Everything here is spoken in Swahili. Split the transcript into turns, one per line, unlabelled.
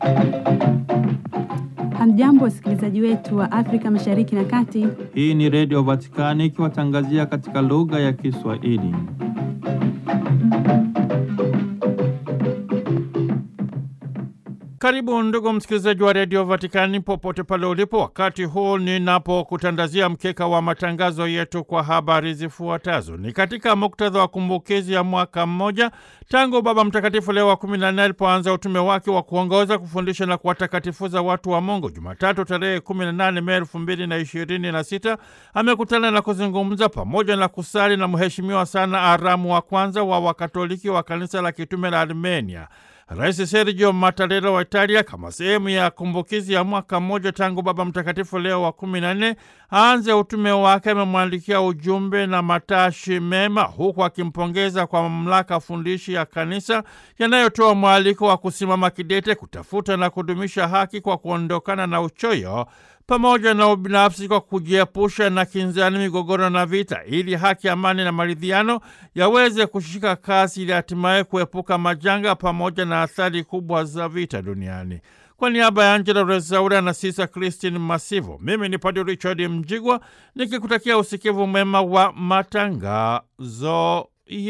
Hamjambo, wasikilizaji wetu wa Afrika Mashariki na Kati.
Hii ni Redio Vatikani ikiwatangazia katika lugha ya Kiswahili. Karibu ndugu msikilizaji wa Redio Vatikani popote pale ulipo, wakati huu ninapokutandazia mkeka wa matangazo yetu kwa habari zifuatazo. Ni katika muktadha wa kumbukizi ya mwaka mmoja tangu Baba Mtakatifu Leo wa kumi na nne alipoanza utume wake wa kuongoza, kufundisha na kuwatakatifuza watu wa Mungu. Jumatatu tarehe 18 Mei elfu mbili na ishirini na sita amekutana na kuzungumza pamoja na kusali na Mheshimiwa sana Aramu wa kwanza wa Wakatoliki wa kanisa la kitume la Armenia. Rais Sergio Mattarella wa Italia, kama sehemu ya kumbukizi ya mwaka mmoja tangu Baba Mtakatifu Leo wa kumi na nne aanze utume wake, amemwandikia ujumbe na matashi mema, huku akimpongeza kwa mamlaka fundishi ya kanisa yanayotoa mwaliko wa kusimama kidete kutafuta na kudumisha haki kwa kuondokana na uchoyo pamoja na ubinafsi kwa kujiepusha na kinzani, migogoro na vita, ili haki, amani na maridhiano yaweze kushika kasi, ili hatimaye kuepuka majanga pamoja na athari kubwa za vita duniani. Kwa niaba ya Angela Rezaura na Sisa Christine Masivo, mimi ni Padre Richard Mjigwa nikikutakia usikivu mwema wa matangazo